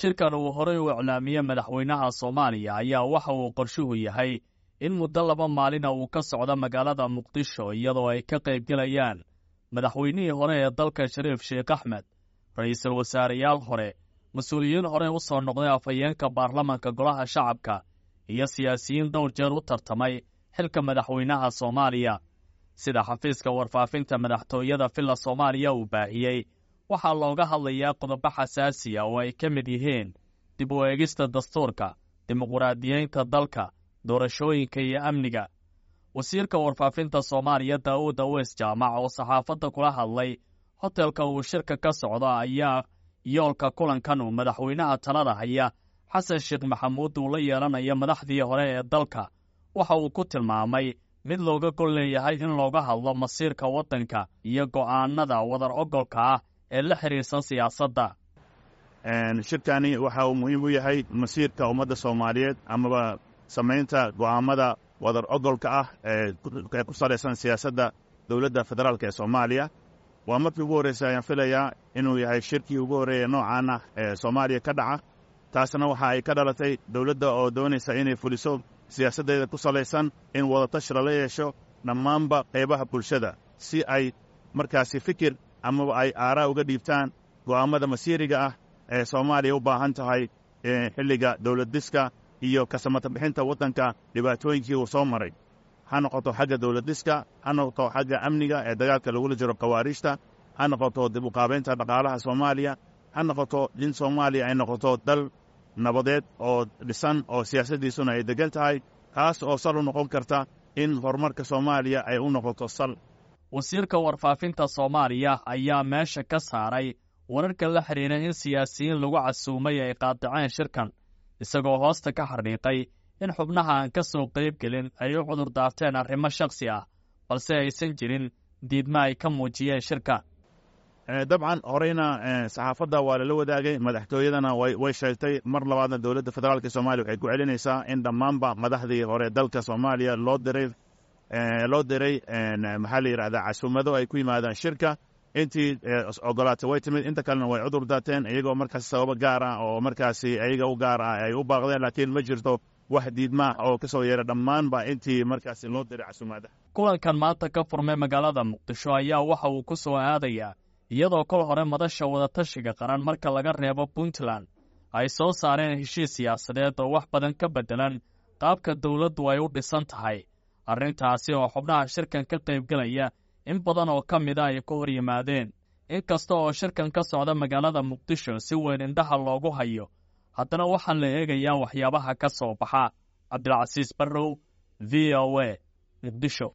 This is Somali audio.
shirkan uu horey u iclaamiyey madaxweynaha soomaaliya ayaa waxa uu qorshuhu yahay in muddo laba maalina uu ka socdo magaalada muqdisho iyadoo ay ka qaybgelayaan madaxweynihii hore ee dalka shariif sheekh axmed ra'iisul wasaareyaal hore mas-uuliyiin hore u soo noqday afhayeenka baarlamanka golaha shacabka iyo siyaasiyiin dhowr jeer u tartamay xilka madaxweynaha soomaaliya sida xafiiska warfaafinta madaxtooyada villa soomaaliya uu baahiyey waxaa looga hadlayaa qodobo xasaasiya oo ay ka mid yihiin dib u eegista dastuurka dimuquraadiyeynta dalka doorashooyinka iyo amniga wasiirka warfaafinta soomaaliya daa'uud aweys jaamac oo saxaafadda kula hadlay hotelka uu shirka ka socdo ayaa yoolka kulankan uu madaxweynaha talada haya xasan sheekh maxamuud uu la yeelanayo madaxdii hore ee dalka waxa uu ku tilmaamay mid looga gol leeyahay in looga hadlo masiirka waddanka iyo go'aanada wadar ogolka ah ee la xidhiirsan siyaasadda shirkani waxa uu muhiim u yahay masiirka ummadda soomaaliyeed amaba samaynta go'aamada wadar ogolka ah ee ku salaysan siyaasadda dowladda federaalk ee soomaaliya waa markii ugu horreysay ayaan filayaa inuu yahay shirkii ugu horreeya noocan ah ee soomaaliya ka dhaca taasna waxa ay ka dhalatay dowladda oo doonaysa inay fuliso siyaasaddeeda ku salaysan in wadatashi lala yeesho dhammaanba qaybaha bulshada si ay markaasi fikir amaba ay aaraa uga dhiibtaan go'aammada masiiriga ah ee soomaaliya u baahan tahay xilliga dowladdiska iyo kasamata bixinta waddanka dhibaatooyinkii uu soo maray ha noqoto xagga dowladdiska ha noqoto xagga amniga ee dagaalka lagula jiro khawaariijta ha noqoto dib uqaabaynta dhaqaalaha soomaaliya ha noqoto in soomaaliya ay noqoto dal nabadeed oo dhisan oo siyaasaddiisuna ay deggan tahay taas oo sal u noqon karta in horumarka soomaaliya ay u noqoto sal wasiirka warfaafinta soomaaliya ayaa meesha ka saaray wararka la xidhiira in siyaasiyiin lagu casuumay ay qaadaceen shirkan isagoo hoosta ka xarhiiqay in xubnaha aan ka soo qayb gelin ay u cudur daarteen arrimo shakhsi ah balse aysan jirin diidma ay ka muujiyeen shirka dabcan horeyna saxaafadda waa lala wadaagay madaxtooyadana way sheegtay mar labaadna dowladda federaalk soomaaliya waxay ku celinaysaa in dhammaanba madaxdii hore dalka soomaaliya loo diray loo diray maxaa la yidhahdaa casuumado ay ku yimaadaan shirka intii ogolaatay way timid inta kalena way cudur daateen iyagoo markaasi sababo gaar ah oo markaasi ayaga u gaar ah ay u baaqdeen laakiin ma jirto wax diidmaah oo ka soo yeera dhammaanba intii markaasi loo diray casuumaadaha kulankan maanta ka furmay magaalada muqdisho ayaa waxa uu ku soo aadayaa iyadoo kol hore madasha wadatashiga qaran marka laga reebo puntland ay soo saareen heshiis siyaasadeed oo wax badan ka beddelan qaabka dowladdu ay u dhisan tahay arrintaasi oo xubnaha shirkan ka qaybgelaya in badan oo ka mida ay ka hor yimaadeen in kasta oo shirkan ka socda magaalada muqdisho si weyn indhaha loogu hayo haddana waxaan la eegayaa waxyaabaha ka soo baxa cabdilcasiis barrow v o a muqdisho